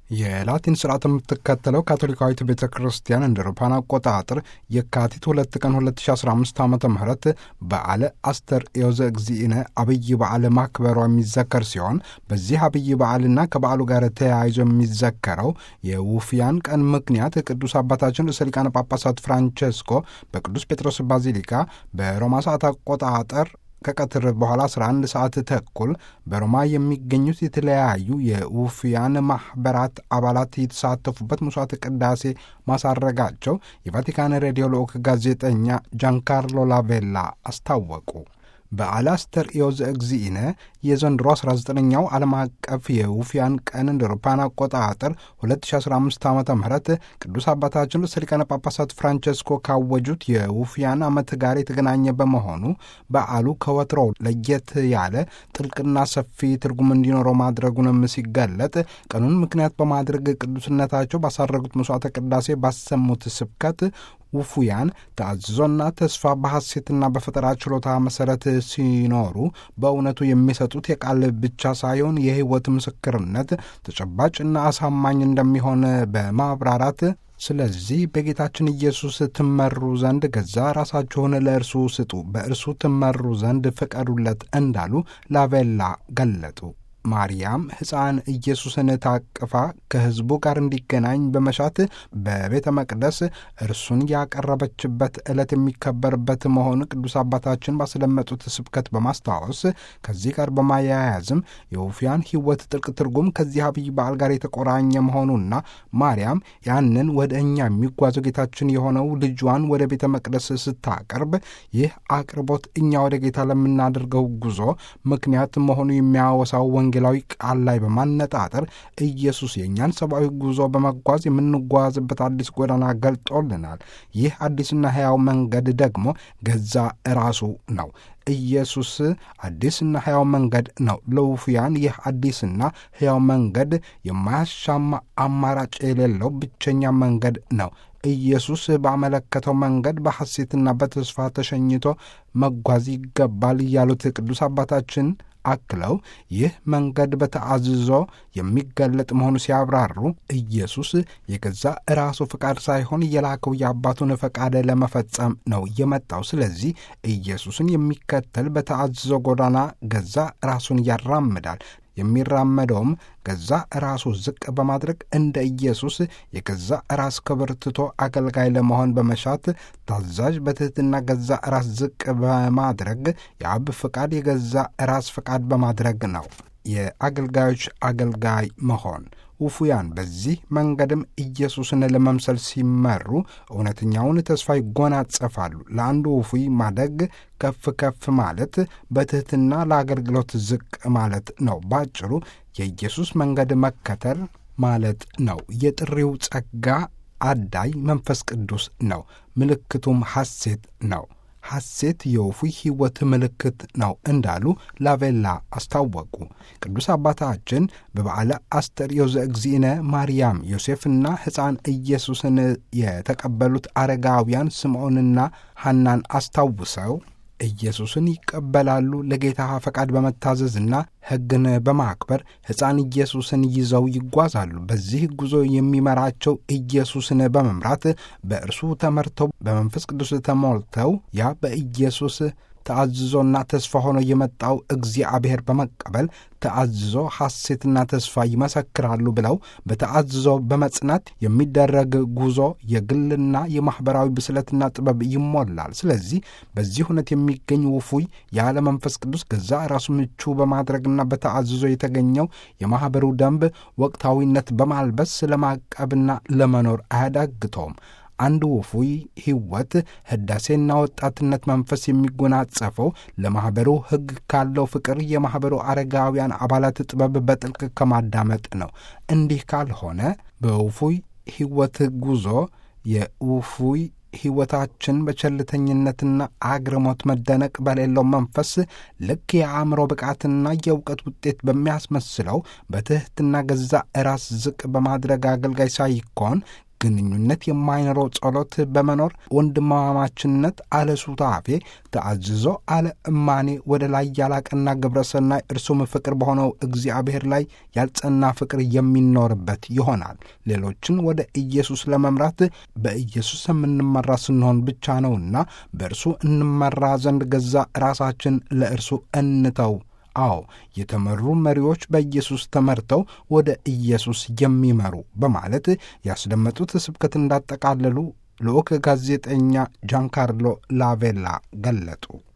የላቲን ስርዓት የምትከተለው ካቶሊካዊት ቤተ ክርስቲያን እንደ አውሮፓውያን አቆጣጠር የካቲት ሁለት ቀን 2015 ዓ ም በዓለ አስተርእዮ ዘእግዚእነ አብይ በዓል ማክበሯ የሚዘከር ሲሆን በዚህ አብይ በዓልና ከበዓሉ ጋር ተያይዞ የሚዘከረው የውፍያን ቀን ምክንያት ቅዱስ አባታችን ርዕሰ ሊቃነ ጳጳሳት ፍራንቼስኮ በቅዱስ ጴጥሮስ ባዚሊካ በሮማ ሰዓት አቆጣጠር ከቀትር በኋላ 11 ሰዓት ተኩል በሮማ የሚገኙት የተለያዩ የውፍያን ማኅበራት አባላት የተሳተፉበት መስዋዕተ ቅዳሴ ማሳረጋቸው የቫቲካን ሬዲዮ ልዑክ ጋዜጠኛ ጃንካርሎ ላቬላ አስታወቁ። በዓለ አስተርእዮ ዘእግዚእነ የዘንድሮ 19ኛው ዓለም አቀፍ የውፍያን ቀን እንደ አውሮፓውያን አቆጣጠር 2015 ዓ ም ቅዱስ አባታችን ርዕሰ ሊቃነ ጳጳሳት ፍራንቼስኮ ካወጁት የውፍያን ዓመት ጋር የተገናኘ በመሆኑ በዓሉ ከወትሮው ለየት ያለ ጥልቅና ሰፊ ትርጉም እንዲኖረው ማድረጉንም ሲገለጥ ቀኑን ምክንያት በማድረግ ቅዱስነታቸው ባሳረጉት መስዋዕተ ቅዳሴ ባሰሙት ስብከት ውፉያን ተአዝዞና ተስፋ በሐሴትና በፈጠራ ችሎታ መሠረት ሲኖሩ በእውነቱ የሚሰጡት የቃል ብቻ ሳይሆን የሕይወት ምስክርነት ተጨባጭና አሳማኝ እንደሚሆን በማብራራት ስለዚህ በጌታችን ኢየሱስ ትመሩ ዘንድ ገዛ ራሳችሁን ለእርሱ ስጡ፣ በእርሱ ትመሩ ዘንድ ፍቀዱለት እንዳሉ ላቬላ ገለጡ። ማርያም ሕፃን ኢየሱስን ታቅፋ ከሕዝቡ ጋር እንዲገናኝ በመሻት በቤተ መቅደስ እርሱን ያቀረበችበት ዕለት የሚከበርበት መሆኑ ቅዱስ አባታችን ባስደመጡት ስብከት በማስታወስ ከዚህ ጋር በማያያዝም የውፍያን ሕይወት ጥልቅ ትርጉም ከዚህ አብይ በዓል ጋር የተቆራኘ መሆኑና ማርያም ያንን ወደ እኛ የሚጓዘው ጌታችን የሆነው ልጇን ወደ ቤተ መቅደስ ስታቀርብ ይህ አቅርቦት እኛ ወደ ጌታ ለምናደርገው ጉዞ ምክንያት መሆኑ የሚያወሳው ወንጌላዊ ቃል ላይ በማነጣጠር ኢየሱስ የእኛን ሰብአዊ ጉዞ በመጓዝ የምንጓዝበት አዲስ ጎዳና ገልጦልናል። ይህ አዲስና ሕያው መንገድ ደግሞ ገዛ ራሱ ነው። ኢየሱስ አዲስና ሕያው መንገድ ነው። ለውፍያን ይህ አዲስና ሕያው መንገድ የማያሻማ አማራጭ የሌለው ብቸኛ መንገድ ነው። ኢየሱስ ባመለከተው መንገድ በሐሴትና በተስፋ ተሸኝቶ መጓዝ ይገባል ያሉት ቅዱስ አባታችን አክለው ይህ መንገድ በተአዝዞ የሚገለጥ መሆኑ ሲያብራሩ ኢየሱስ የገዛ ራሱ ፈቃድ ሳይሆን የላከው የአባቱን ፈቃድ ለመፈጸም ነው የመጣው። ስለዚህ ኢየሱስን የሚከተል በተአዝዞ ጎዳና ገዛ ራሱን ያራምዳል። የሚራመደውም ገዛ ራሱ ዝቅ በማድረግ እንደ ኢየሱስ የገዛ ራስ ክብር ትቶ አገልጋይ ለመሆን በመሻት ታዛዥ፣ በትሕትና ገዛ ራስ ዝቅ በማድረግ የአብ ፈቃድ የገዛ ራስ ፈቃድ በማድረግ ነው። የአገልጋዮች አገልጋይ መሆን ውፉያን በዚህ መንገድም ኢየሱስን ለመምሰል ሲመሩ እውነተኛውን ተስፋ ይጎናጸፋሉ። ለአንዱ ውፉይ ማደግ ከፍ ከፍ ማለት በትሕትና ለአገልግሎት ዝቅ ማለት ነው። ባጭሩ የኢየሱስ መንገድ መከተል ማለት ነው። የጥሪው ጸጋ አዳይ መንፈስ ቅዱስ ነው። ምልክቱም ሐሴት ነው። ሐሴት የውፉይ ሕይወት ምልክት ነው እንዳሉ ላቬላ አስታወቁ። ቅዱስ አባታችን በበዓለ አስተርእዮ ዘእግዚእነ ማርያም፣ ዮሴፍና ሕፃን ኢየሱስን የተቀበሉት አረጋውያን ስምዖንና ሐናን አስታውሰው ኢየሱስን ይቀበላሉ። ለጌታ ፈቃድ በመታዘዝና ሕግን በማክበር ሕፃን ኢየሱስን ይዘው ይጓዛሉ። በዚህ ጉዞ የሚመራቸው ኢየሱስን በመምራት በእርሱ ተመርተው በመንፈስ ቅዱስ ተሞልተው ያ በኢየሱስ ተአዝዞና ተስፋ ሆኖ የመጣው እግዚአብሔር በመቀበል ተአዝዞ ሐሴትና ተስፋ ይመሰክራሉ ብለው በተአዝዞ በመጽናት የሚደረግ ጉዞ የግልና የማኅበራዊ ብስለትና ጥበብ ይሞላል። ስለዚህ በዚህ እውነት የሚገኝ ውፉይ ያለ መንፈስ ቅዱስ ገዛ ራሱ ምቹ በማድረግና በተአዝዞ የተገኘው የማኅበሩ ደንብ ወቅታዊነት በማልበስ ለማቀብና ለመኖር አያዳግተውም። አንድ ውፉይ ሕይወት ሕዳሴና ወጣትነት መንፈስ የሚጎናጸፈው ለማኅበሩ ሕግ ካለው ፍቅር የማኅበሩ አረጋውያን አባላት ጥበብ በጥልቅ ከማዳመጥ ነው። እንዲህ ካልሆነ በውፉይ ሕይወት ጉዞ የውፉይ ሕይወታችን በቸልተኝነትና አግርሞት መደነቅ በሌለው መንፈስ ልክ የአእምሮ ብቃትና የእውቀት ውጤት በሚያስመስለው በትሕትና ገዛ ራስ ዝቅ በማድረግ አገልጋይ ሳይኮን ግንኙነት የማይኖረው ጸሎት በመኖር ወንድማማችነት አለ ሱታፌ ተአዝዞ አለ እማኔ ወደ ላይ ያላቀና ግብረሰናይ እርሱም ፍቅር በሆነው እግዚአብሔር ላይ ያልጸና ፍቅር የሚኖርበት ይሆናል። ሌሎችን ወደ ኢየሱስ ለመምራት በኢየሱስ የምንመራ ስንሆን ብቻ ነውና በእርሱ እንመራ ዘንድ ገዛ ራሳችን ለእርሱ እንተው። አዎ የተመሩ መሪዎች በኢየሱስ ተመርተው ወደ ኢየሱስ የሚመሩ በማለት ያስደመጡት ስብከት እንዳጠቃለሉ ልዑክ ጋዜጠኛ ጃንካርሎ ላቬላ ገለጡ።